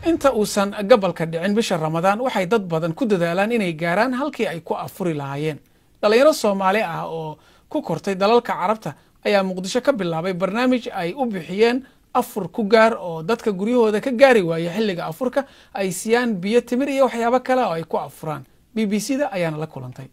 inta uusan gabalka dhicin bisha ramadaan waxay dad badan ku dadaalaan inay gaaraan halkii ay ku afuri lahaayeen dhallinyaro soomaali ah oo ku kortay dalalka carabta ayaa muqdisho ka bilaabay barnaamij ay u bixiyeen afur ku gaar oo dadka guryahooda ka gaari waaya xilliga afurka ay siiyaan biyo timir iyo waxyaabo kale oo ay ku afuraan b b c da ayaana la kulantay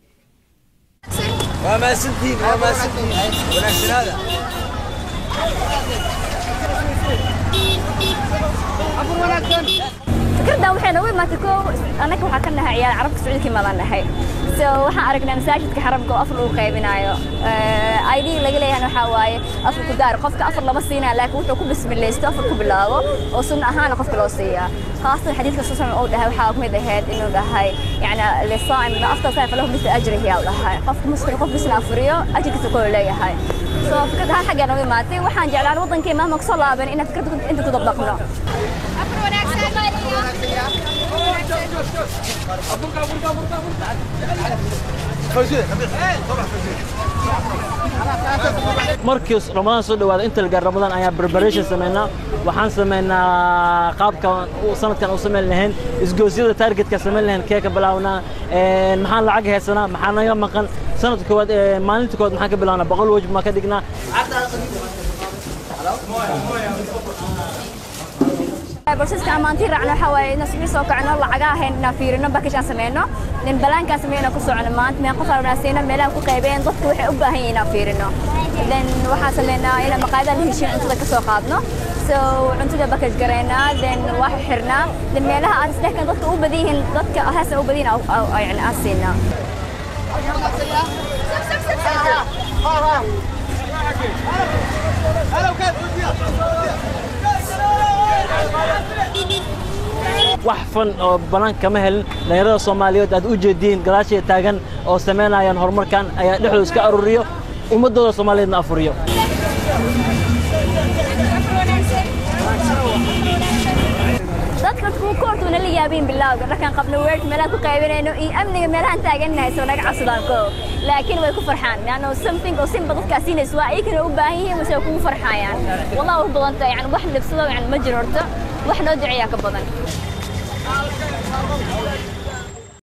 fikraddan waxay noogu imaatay koo annaga waxaa ka nahay ciyaal carabka sacuudkii madan nahay so waxaan aragnaa masaajidka xaramka oo afar lagu qaybinayo id laga leeyahan waxaa waaye afar ku gaar qofka afar lama siinaya laakiin wuxuu ku bismilaysto afar ku bilaabo oo sunna ahaana qofka loo siiyaa khaasatan xadiidka susan uu dhahay waxaa kamid ahayd inuu dhahay yani lisaa'im ma aftar saay falahu misla ajrihi uu dhahay qofka muslim qof bisna afuriyo ajirkiisa koo leeyahay so fikrad ahaan xaggaa noogu imaatay waxaan jeclaan wadankii maama kusoo laaban inaan fikradda inta ku dabdaqno markii ramadaan soo dhawaado inta la gaar ramadaan ayaan preparation samaynaa waxaan samaynaa qaabka sanadkan u samayn lahayn isgoosyada targetka samayn lahayn kee ka bilaabnaa maxaan lacag haysanaa maxaa naga maqan sanadka koowaad maalinta koowaad maxaan ka bilaabnaa boqol wajib maa ka dhignaa barsiska amaantii raacno waxaa waaye inaan suxii soo kacno lacagaa ahayn inaan fiirino bakaj aan sameyno nin balaankaan sameyno ku socono maanta meel qof wanaagsiino meelaha ku qaybeen dadka waxay u baahan yihiin inaan fiirino then waxaan sameynaa inaan maqaayadaha la heshiin cuntada ka soo qaadno so cuntada bakaj garaynaa then waa xirnaa then meelaha aan isdhehkan dadka u badan yihiin dadka heesa u badan yihiin yani aan siinaa wax fan oo banaanka kama helin dhalinyarada soomaaliyeed aad u jeediin gadaashaya taagan oo samaynayaan horumarkan ayaa dhexdooda iska aruriyo ummadooda soomaaliyeedna afuriyo dadka kuwa koortu nala yaabeen bilowga markaan qabno weerka meelaha ku qaybinayno iyo amniga meelahaan taagannahay soo naga cabsadaan ko laakiin way ku farxaan laanno something oo simba dadkaa siinaysa waa iyakana u baahan yihiin wase kugu farxayaan wallahi u badanta yani wax libsado yani ma jiro horta wax noo duceeyaa ka badan